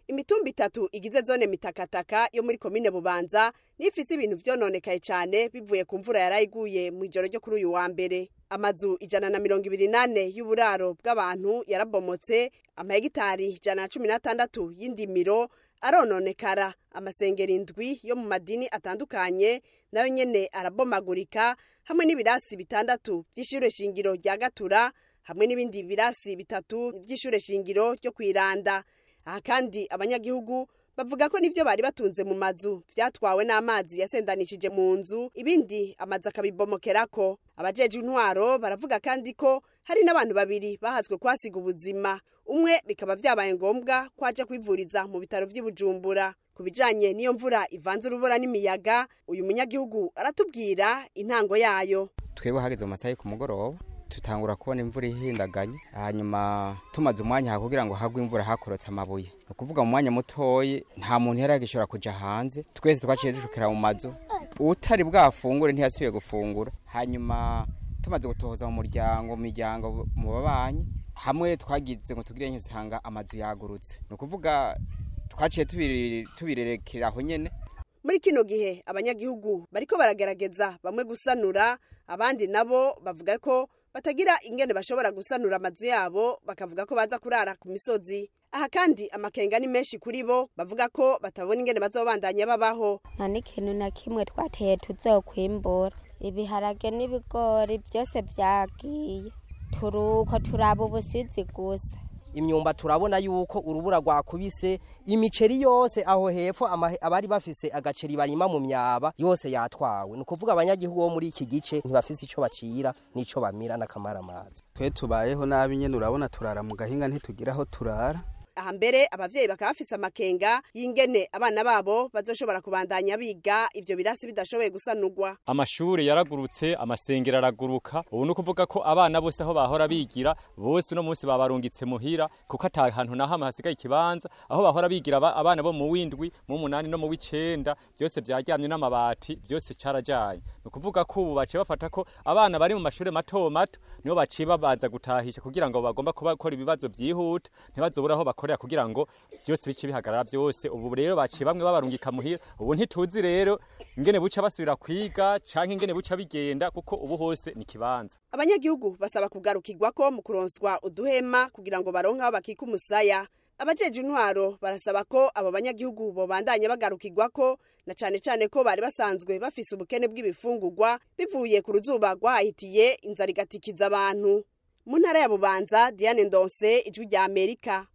imitumba itatu igize zone mitakataka yo muri komine bubanza nifise ibintu vyononekaye cane bivuye ku mvura yarayiguye mu ijoro ryo kuri uyu wa mbere amazu ijana na mirongo ibiri nane y'uburaro bw'abantu yarabomotse amahegitari ijana na cumi n'atandatu y'indimiro arononekara amasengero indwi yo mu madini atandukanye nayo nyene arabomagurika hamwe n'ibirasi bitandatu vy'ishure shingiro rya gatura hamwe n'ibindi birasi bitatu vy'ishure shingiro ryo kwiranda aha kandi abanyagihugu bavuga ko nivyo bari batunze mu mazu vyatwawe n'amazi yasendanishije mu nzu ibindi amazu akabibomokerako abajeje intwaro baravuga kandi ko hari n'abantu babiri bahazwe kwasiga ubuzima umwe bikaba vyabaye ngombwa ko aja kwivuriza mu bitaro vy'i bujumbura ku bijanye n'iyo mvura ivanze urubura n'imiyaga uyu munyagihugu aratubwira intango yayo twebwe hageze mu masaha yo ku mugoroba tutangura kubona imvura ihindaganye hanyuma tumaze umwanya aha kugira ngo hagwe imvura hakorotse amabuye ni ukuvuga mu mwanya mutoyi nta muntu yari yagishobora kuja hanze twese twaciye dushukira mu mazu utari bwafungure ntiyasubiye gufungura hanyuma tumaze gutohoza mu muryango mu miryango mu babanyi hamwe twagize ngo tugire nkisanga amazu yagurutse ni ukuvuga twaciye tubiri- tubirerekera aho nyene muri kino gihe abanyagihugu bariko baragerageza bamwe gusanura abandi nabo bavuga ko batagira ingene bashobora gusanura amazu yabo bakavuga ko baza kurara ku misozi aha kandi amakenga ni menshi kuri bo bavuga ko batabona ingene bazobandanya babaho nta n'ikintu na kimwe twateye tuzokwimbura ibiharage n'ibigori byose byagiye turuko turaba ubusizi gusa imyumba turabona yuko urubura rwakubise imiceri yose aho hepfo ama- abari bafise agaceri barima mu myaba yose yatwawe ni ukuvuga abanyagihugu bo muri iki gice ntibafise ico bacira n'ico bamira n'akamaramazi twe tubayeho nabi nyene urabona turara mu gahinga ntitugira aho turara aha mbere abavyeyi bakaba bafise amakenga y'ingene abana babo bazoshobora kubandanya biga ivyo birasi bidashoboye gusanurwa amashure yaragurutse amasengero araguruka ubu ni ukuvuga ko abana bose aho bahora bigira bose uno munsi babarungitse muhira kuko ata hantu na hamwe hasigaye ikibanza aho bahora bigira aba- abana bo mu w'indwi mu w'umunani no mu w'icenda byose vyaryamye n'amabati byose carajanye ni ukuvuga ko ubu baciye bafata ko abana bari mu mashure mato mato nibo baciye babanza gutahisha kugira ngo bagomba kuba gukora ibibazo vyihuta ntibazobura aho bakorera kugira ngo byose bice bihagarara byose ubu rero baciye bamwe babarungika muhira ubu ntituzi rero ingene buca basubira kwiga canke ingene buca bigenda kuko ubu hose ni kibanza abanyagihugu basaba kugarukirwako mu kuronswa uduhema kugira ngo baronke aho bakika umusaya abajeje intwaro barasaba ko abo banyagihugu bobandanya bagarukirwako na cane cane ko bari basanzwe bafise ubukene bw'ibifungurwa bivuye ku ruzuba rwahitiye inzara igatikiza abantu mu ntara ya bubanza diane ndonse ijwi rya amerika